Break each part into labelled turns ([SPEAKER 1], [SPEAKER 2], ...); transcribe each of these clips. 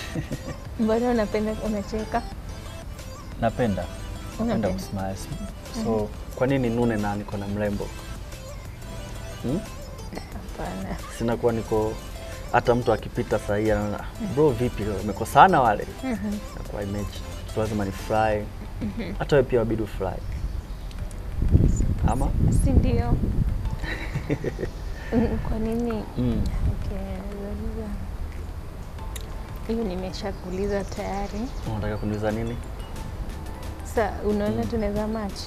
[SPEAKER 1] Mbona unapenda unacheka?
[SPEAKER 2] Napenda napenda
[SPEAKER 1] Unapenda.
[SPEAKER 2] kusmile. So kwa nini nune na niko na mrembo hmm?
[SPEAKER 1] Hapana.
[SPEAKER 2] Sina kuwa niko hata mtu akipita sahii anaona bro, vipi umekosana wale, nakuwa image so lazima ni fly. Hata wewe pia wabidi ufly ama
[SPEAKER 1] Si ndio? Mm, Kwa nini?
[SPEAKER 2] mm.
[SPEAKER 1] Okay, nauliza. Hiyo nimeshakuuliza tayari.
[SPEAKER 2] Unataka kuniuliza nini?
[SPEAKER 1] Sa unaona tunaweza match?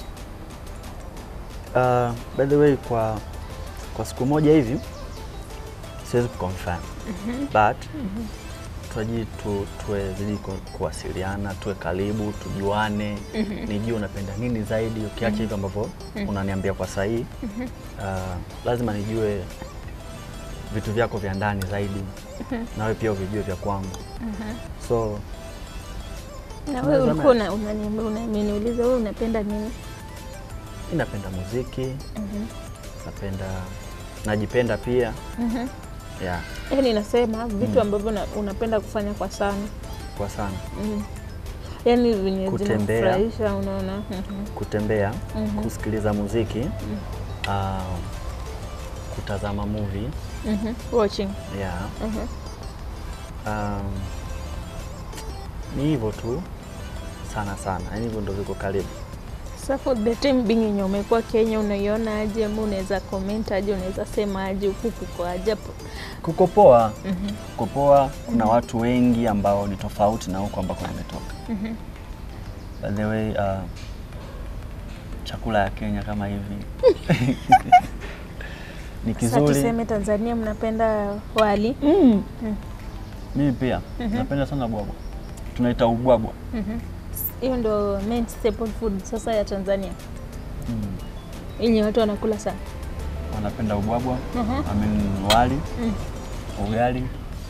[SPEAKER 2] Uh, by the way kwa kwa siku moja hivi siwezi kuconfirm but tuaji tu, tuwe zidi ku- kuwasiliana tuwe karibu tujuane nijue unapenda nini zaidi ukiacha hivyo ambavyo unaniambia kwa sahihi uh, lazima nijue vitu vyako vya ndani zaidi nawe pia uvijue vya kwangu so
[SPEAKER 1] Na wewe
[SPEAKER 2] Tunaweza
[SPEAKER 1] ulikuwa
[SPEAKER 2] match.
[SPEAKER 1] una- unaniambia unaniuliza wewe unapenda nini?
[SPEAKER 2] mi napenda muziki
[SPEAKER 1] Mhm.
[SPEAKER 2] napenda najipenda pia
[SPEAKER 1] Mhm.
[SPEAKER 2] yeah,
[SPEAKER 1] Yaani nasema vitu ambavyo na- unapenda kufanya kwa sana.
[SPEAKER 2] kwa sana
[SPEAKER 1] Mhm. Yaani venye
[SPEAKER 2] Kutembea.
[SPEAKER 1] zinafurahisha unaona. Mhm.
[SPEAKER 2] kutembea
[SPEAKER 1] Mhm.
[SPEAKER 2] kusikiliza muziki uh, kutazama movie
[SPEAKER 1] Mhm. Watching.
[SPEAKER 2] yeah.
[SPEAKER 1] Mhm.
[SPEAKER 2] um, ni hivyo tu sana sana, yani hivyo ndo viko karibu.
[SPEAKER 1] So for the time being yenye umekuwa Kenya unaiona aje ama unaweza comment aje unaweza sema aje huku kuko aje hapo?
[SPEAKER 2] Kuko poa,
[SPEAKER 1] Mhm.
[SPEAKER 2] kuko poa. Kuna watu wengi ambao ni tofauti na huko ambako nimetoka.
[SPEAKER 1] Mhm.
[SPEAKER 2] By the way, uh, chakula ya Kenya kama hivi ni
[SPEAKER 1] Sasa
[SPEAKER 2] kizuri.
[SPEAKER 1] tuseme Tanzania mnapenda wali.
[SPEAKER 2] Mm.
[SPEAKER 1] Mm.
[SPEAKER 2] Mimi pia napenda sana bwabwa, tunaita ubwabwa.
[SPEAKER 1] Mhm. Hiyo ndo main staple food sasa ya Tanzania
[SPEAKER 2] Mm.
[SPEAKER 1] yenye watu wanakula sana.
[SPEAKER 2] Wanapenda ubwabwa
[SPEAKER 1] Mhm.
[SPEAKER 2] I mean wali,
[SPEAKER 1] Mm.
[SPEAKER 2] ugali,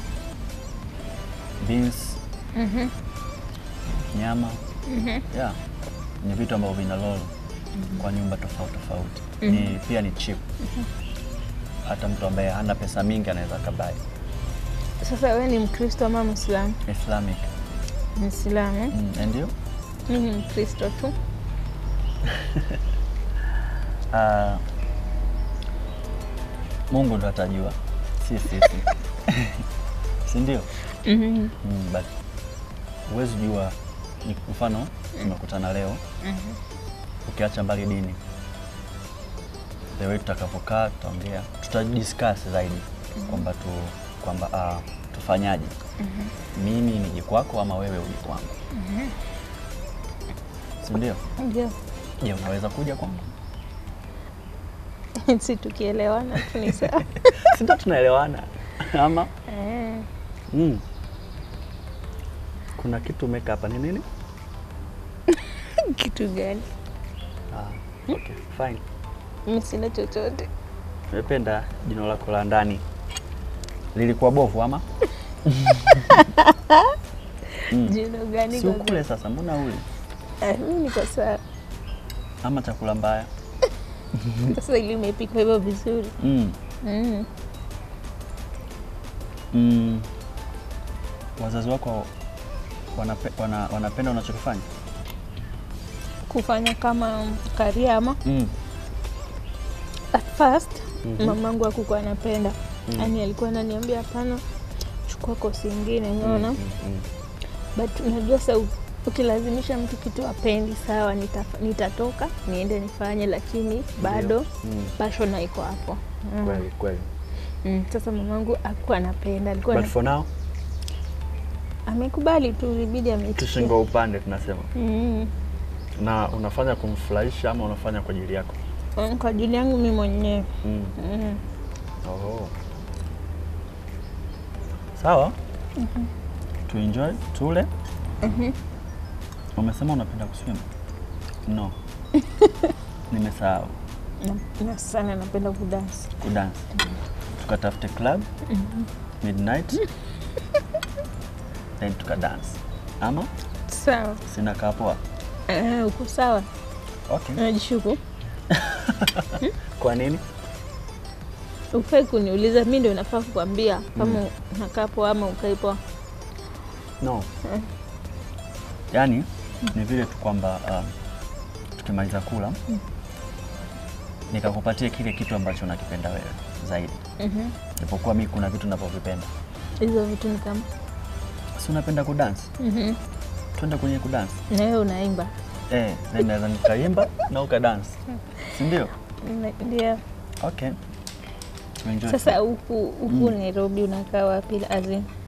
[SPEAKER 2] beans,
[SPEAKER 1] Mhm.
[SPEAKER 2] nyama
[SPEAKER 1] Mhm.
[SPEAKER 2] yeah. Ni vitu ambavyo vina lolo kwa nyumba tofauti tofauti. Ni pia ni cheap. Hata mtu ambaye hana pesa mingi anaweza akabai.
[SPEAKER 1] Sasa wewe ni Mkristo ama Muislamu?
[SPEAKER 2] Islamic.
[SPEAKER 1] Muislamu.
[SPEAKER 2] Mm. and you?
[SPEAKER 1] Mimi ni Mkristo tu.
[SPEAKER 2] Ah, Mungu ndo atajua, si sisi, si ndio?
[SPEAKER 1] Mhm.
[SPEAKER 2] Mm, but huwezi jua, ni mfano tumekutana leo,
[SPEAKER 1] Mhm.
[SPEAKER 2] ukiacha mbali dini, the way tutakavyokaa, tutaongea, tutadiscuss zaidi kwamba tu kwamba ah, tufanyaje, mimi nije kwako ama wewe uje kwangu, si ndio?
[SPEAKER 1] Ndio.
[SPEAKER 2] Je, unaweza kuja kwangu?
[SPEAKER 1] si tukielewana tu ni sawa.
[SPEAKER 2] si ndio tunaelewana ama
[SPEAKER 1] Eh.
[SPEAKER 2] Mm. Kuna kitu umeka hapa ni nini?
[SPEAKER 1] Kitu gani?
[SPEAKER 2] Ah, okay, fine.
[SPEAKER 1] Mimi sina chochote.
[SPEAKER 2] Nimependa jino lako la ndani. Lilikuwa bovu ama?
[SPEAKER 1] Jino gani?
[SPEAKER 2] Si
[SPEAKER 1] kwa
[SPEAKER 2] ukule sasa, mbona uli?
[SPEAKER 1] Eh, mimi niko sawa.
[SPEAKER 2] Ama chakula mbaya?
[SPEAKER 1] Sasa ili imepikwa hivyo vizuri.
[SPEAKER 2] Mm.
[SPEAKER 1] Mm.
[SPEAKER 2] Mm. Wazazi wako wanape, wana, wanapenda unachokifanya?
[SPEAKER 1] Kufanya kama karia ama
[SPEAKER 2] Mm.
[SPEAKER 1] at first
[SPEAKER 2] Mhm.
[SPEAKER 1] mamangu hakukuwa anapenda.
[SPEAKER 2] Mm.
[SPEAKER 1] Yaani alikuwa ananiambia hapana, chukua kosi ingine, unaona?
[SPEAKER 2] Mm, mm,
[SPEAKER 1] But unajua sasa u- ukilazimisha mtu kitu apendi, sawa, nitaf- nitatoka niende nifanye, lakini bado
[SPEAKER 2] mm.
[SPEAKER 1] passion haiko hapo. Mm.
[SPEAKER 2] Kweli kweli.
[SPEAKER 1] Mm. Sasa mamangu hakuwa anapenda, alikuwa
[SPEAKER 2] But
[SPEAKER 1] ana-
[SPEAKER 2] for now
[SPEAKER 1] amekubali tu, ilibidi ameitikia.
[SPEAKER 2] tushingo upande tunasema.
[SPEAKER 1] Mm.
[SPEAKER 2] Na unafanya kumfurahisha ama unafanya kwa ajili yako?
[SPEAKER 1] Mm, Kwa ajili yangu mimi mwenyewe
[SPEAKER 2] Mm.
[SPEAKER 1] mm.
[SPEAKER 2] Oho. Sawa. Tuenjoy, tule. Umesema unapenda kuswim? No. Nimesahau.
[SPEAKER 1] na, na sana napenda kudansi.
[SPEAKER 2] Kudance. Tukatafute club midnight then tukadance. Ama
[SPEAKER 1] Sawa.
[SPEAKER 2] sina kaa poa.
[SPEAKER 1] Ah, uko sawa?
[SPEAKER 2] Okay.
[SPEAKER 1] Najishuku.
[SPEAKER 2] Kwa nini?
[SPEAKER 1] Ufai kuniuliza, mi ndio nafaa kukwambia kama unakaa poa ama ukai poa.
[SPEAKER 2] No. Yaani ni vile tu kwamba um, tukimaliza kula nikakupatia kile kitu ambacho unakipenda wewe zaidi.
[SPEAKER 1] Mhm.
[SPEAKER 2] Japokuwa mi kuna vitu navyovipenda.
[SPEAKER 1] Hizo vitu ni kama
[SPEAKER 2] Si unapenda kudansi?
[SPEAKER 1] Mhm.
[SPEAKER 2] Twende kwenye kudansi.
[SPEAKER 1] na wewe unaimba
[SPEAKER 2] Eh, na naweza nikaimba na ukadansi. Si ndio?
[SPEAKER 1] Na- ndio.
[SPEAKER 2] Okay. Tuenjoy.
[SPEAKER 1] Sasa huku huku Nairobi unakaa wapi? Azin